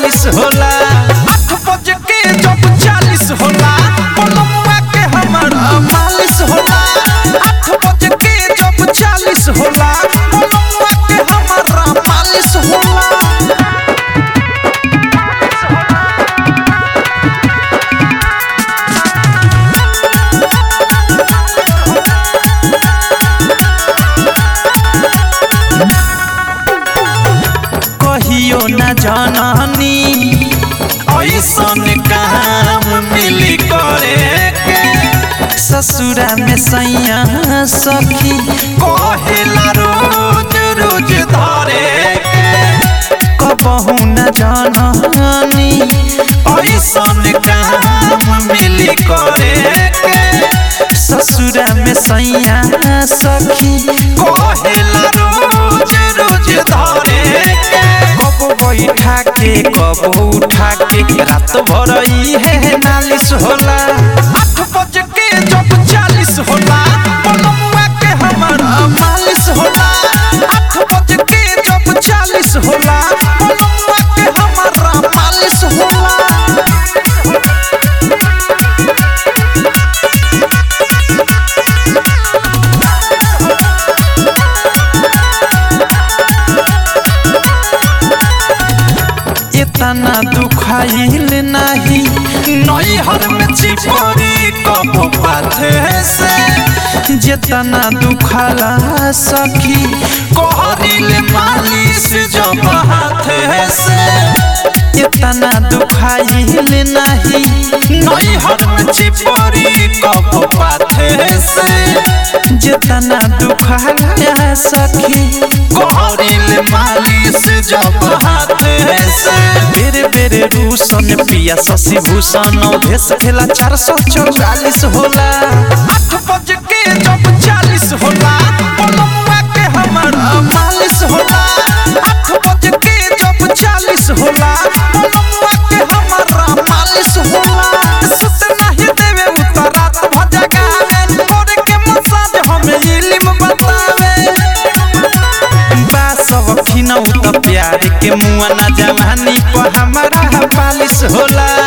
मालिश होला आठ बज के जब चालीस होला पलमुआ के हमारा मालिश होला आठ बज के जब चालीस होला पलमुआ के हमारा मालिश होला कहियो न जाननी ऐसन काम मिली करे के ससुरा में सैया सखी कहेला रोज रोज धरे के कबहू न जाननी ऐसन काम मिली करे के ससुरा में सैया सखी कहेला रोज रोज धरे के कब बैठा के कब उठा के रात भर है नालिश होला आठ बज के जब चालीस होला पलमुआ के हमारा मालिश होला आठ बज के जब चालीस होला पलमुआ के हमारा मालिश होला इतना दुखाइल नहीं नैहर में चिपरी कब पाथे से जितना दुखाला सखी कहरिल मालिश जब हाथे से इतना दुखाइल नहीं नैहर में चिपरी कब पाथे से जितना दुखाला सखी कहरिल मालिश जब हाथे से बेरे बेरे रूसन पिया शशि भूषण भेस खेला चार सौ चौवालीस होला आठ बज के जब चालीस होला पलमुआ के हमारा मालिश होला आठ बज के जब चालीस होला पलमुआ के हमारा मालिश होला सुत नहीं देवे उतरात भजगावे तोरे के मसाज हमें इल्म बतावे बासव खिनौ त प्यार के मुआ ना जवानी पर हमारा पालिश होला